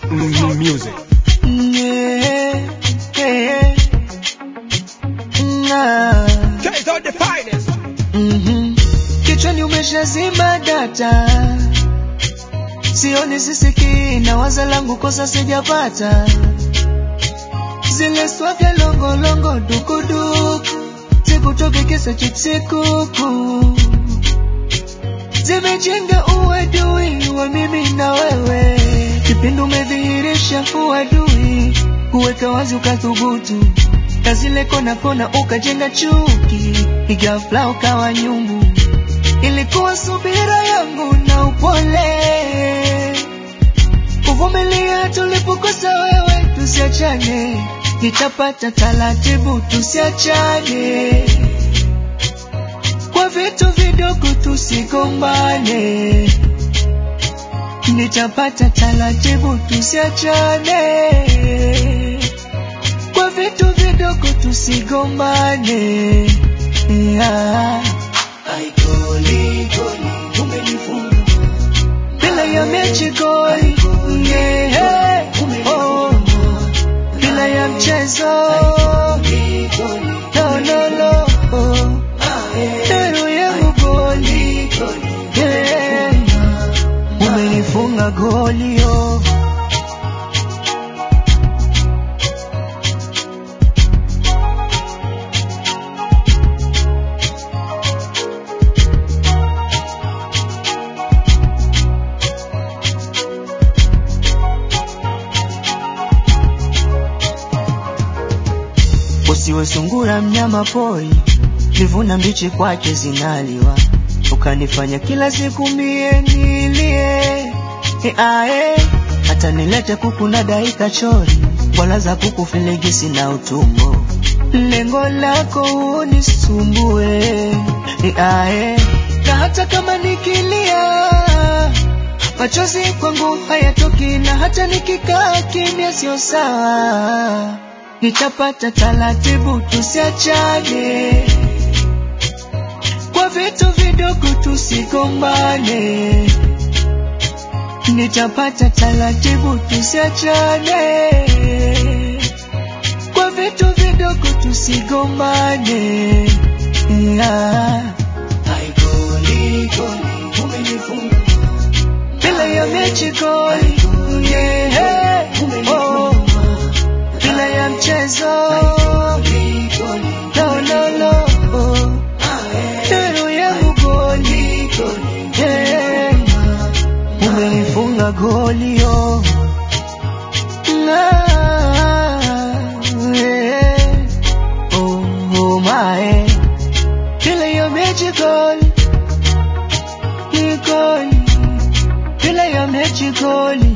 mm, music. Yeah, yeah. Nah. Guys are the finest. Mhm. Kichwani umeshazima data, sioni sisikii na waza langu kosa sijapata, zile swavya longolongo dukuduku zikutoke kisa chipsi kuku zimejenga uadui wa mimi na wewe, kipindi umedhihirisha uadui, kuweka wazi ukathubutu na zile kona kona ukajenga chuki, ghafla ukawa nyungu. Ilikuwa subira yangu na upole, kuvumilia tulipokosa wewe, tusiachane, nitapata taratibu, tusiachane kwa vitu vidogo, tusigombane, nitapata taratibu, tusiachane kwa vitu vidogo tusigombane. Yeah. Ai, goli, goli, umenifunga. Bila ya mechi goli, yeah. Oh. Bila ya mchezo no, no, no. Oh. Dero yangu goli, yeah. Umenifunga goli oh. Usiwe sungura mnyama pori, livuna mbichi kwake zinaliwa, ukanifanya kila siku mie nilie e ae, hata nilete kuku na daika chori, wala za kuku filigisi na utumbo, lengo lako unisumbue e ae, na hata kama nikilia machozi kwangu hayatoki, na hata nikikaa kimya sio sawa nitapata taratibu, tusiachane kwa vitu vidogo, tusigombane. Nitapata taratibu, tusiachane kwa vitu vidogo, tusigombane. Yeah. Ai, goli, goli, umenifunga. Bila ya mechi goli, yeah. Oh bila ya mchezo no, no, no. Oh. Dero yangu goli yeah. Umenifunga goli oh. Ah, yeah. Oh, oh, my. Bila ya mechi goli ni goli, bila ya mechi goli